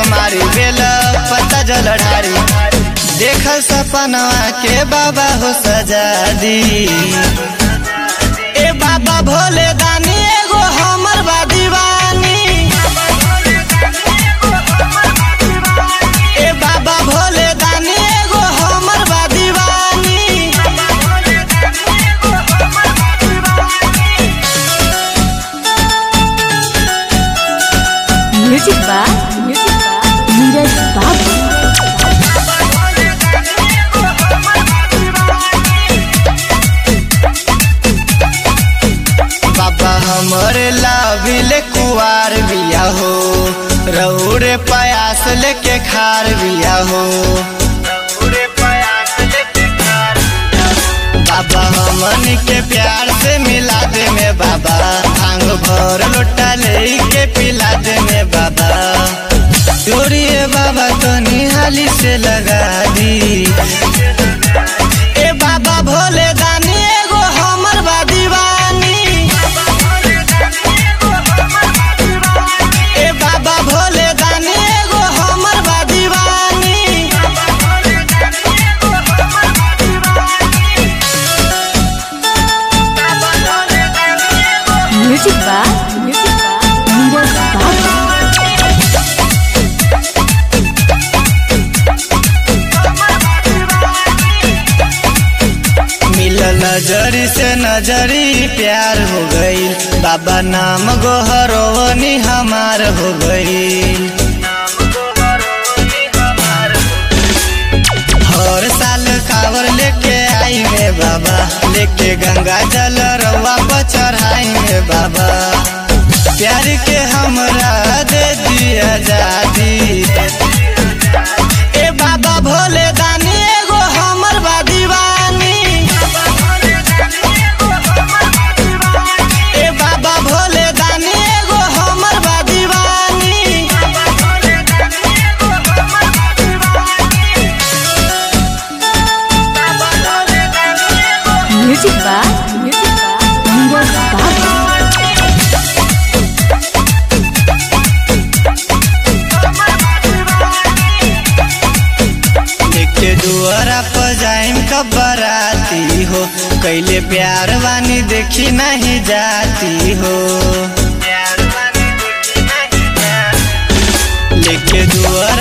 सोमारी बेल पता जल ढारी देख सपनवा के बाबा हो सजा दी ए बाबा भोले दानी एगो हमर बा दीवानी ए बाबा भोले दानी एगो हमर बा दीवानी म्यूजिक बा नीरज बाबू बाबा हमरे लाभिले कुआर बिया हो रौरे पयास लेके खार बिया हो बाबा हमन के प्यार से मिला दे में बाबा भांग भर लोटा ले के पिला दे में बाबा चोरिए बाबा तो निहाली से लगा दी ए बाबा भोले दानी एगो हमर बा दीवानी ए बाबा भोले दानी एगो हमर बा दीवानी म्यूजिक बा नीरज बाबू मिलल नजरी से नजरी प्यार हो गई बाबा नाम गोहरवनी हमार हो गई हर साल कावर लेके आई में बाबा लेके गंगा जल रवा पर चढ़ाई में बाबा प्यार के हमरा दे दिया जादी ए बाबा भोले दानी एगो हमर बा दीवानी ए बाबा भोले दानी एगो हमर बा दीवानी म्यूजिक बा नीरज बाबू लेके दुआरा पर जाइम कब बराती हो कैले प्यार वानी देखी नहीं जाती हो लेके दुआरा